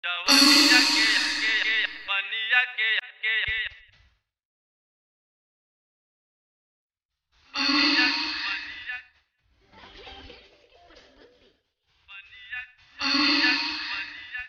जवनिया के के बनिया के के बनिया बनिया बनिया बनिया बनिया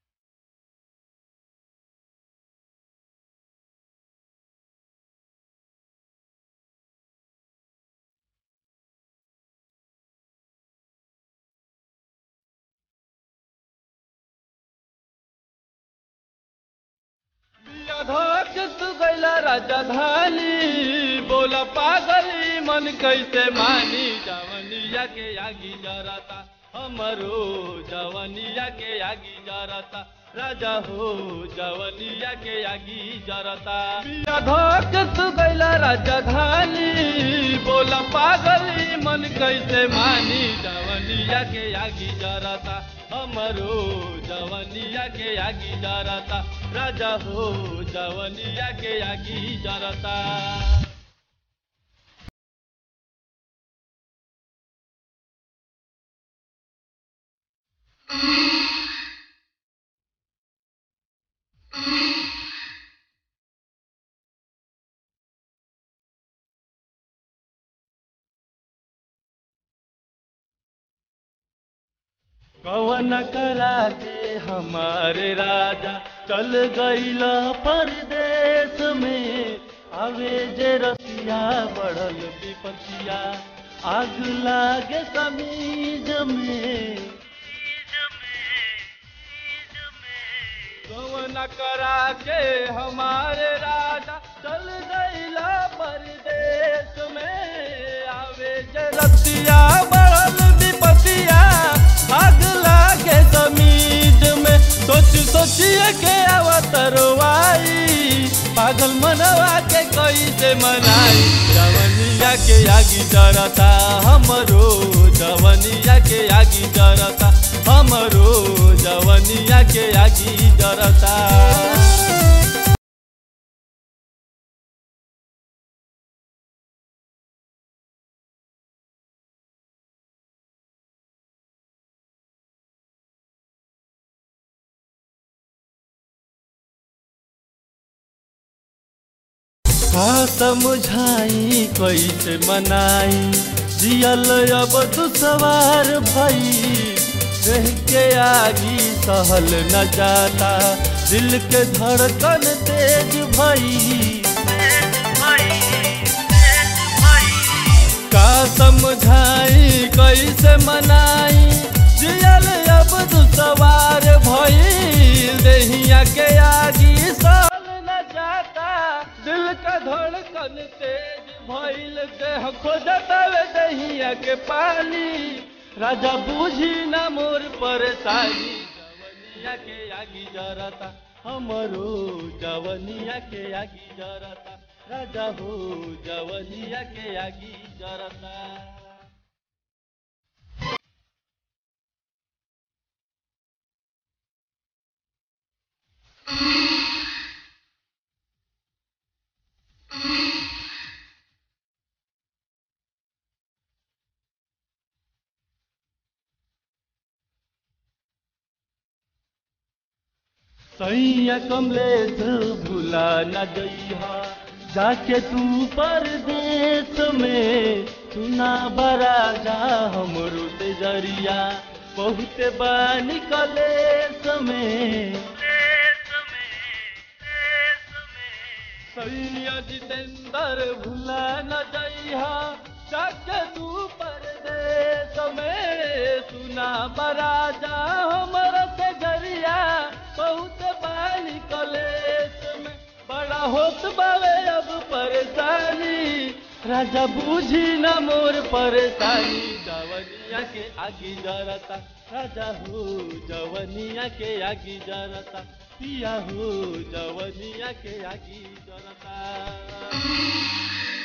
धक तू गैला राजधानी बोला पागली मन कैसे मानी जवनिया के आगी जरता हमरो जवनिया के आगी जरता राजा हो जवनिया के आगी जरता धक तू गैला राजधानी बोला पागली मन कैसे मानी जवनिया के आगी जरता हमरो जवनिया के आगी जरता राजा हो जवनिया के आगी जरता कवन करा के हमारे राजा चल गईल परदेश में आवे जे रसिया बढ़ल विपतिया आग लागे समीज में कवन करा के हमारे राजा चल गईल परदेश में आवे जे रसिया बढ़ल विपतिया आग लागे समीज में सोच सोचिए के अवतरवाई पागल मनवा के कैसे मनाई जवनिया के आगी जरता हमरो जवनिया के आगी जरता हमरो जवनिया के आगी जरता का समझाई कैसे मनाई जियल अब तू सवार भई रह के आगी सहल न जाता दिल के धड़कन तेज भई का समझाई कैसे मनाई जियल अब तू सवार भई दहिया के आगी सहल न जाता दिल का धड़कन तेज भइल देह खोजता वे दहिया के पानी राजा बूझी ना मोर परेशानी जवनिया के आगी जरता हमरो जवनिया के आगी जरता राजा हो जवनिया के आगी जरता सैया कमलेश भुला न जइहा जाके तू परदेश में सुना बरा जा हमरो ते जरिया बहुत बानी कलेश में सैया जितेंद्र भुला न जइहा जाके तू परदेश में सुना बरा जा हमरो ते जरिया बहुत बानी कलेश में बड़ा होत बावे अब परेशानी राजा बूझी न मोर परेशानी जवनिया के आगी जरता राजा हो जवनिया के आगी जरता पिया हो जवनिया के आगी जरता